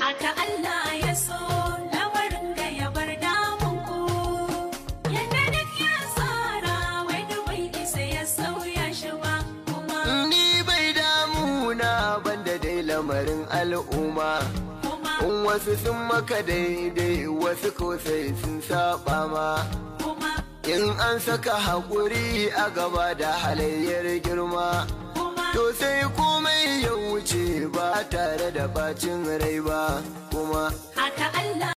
haka Allah ya so lamarin ga ya bar damun ku yadda duk ya tsara wani bai isa ya sauya shi ba kuma ni bai damuna banda dai lamarin al'umma kuma in wasu sun maka daidai wasu ko sai sun saba ma kuma in an saka haƙuri a gaba da halayyar girma kuma to sai komai ya wuce ba tare da bacin rai ba kuma haka Allah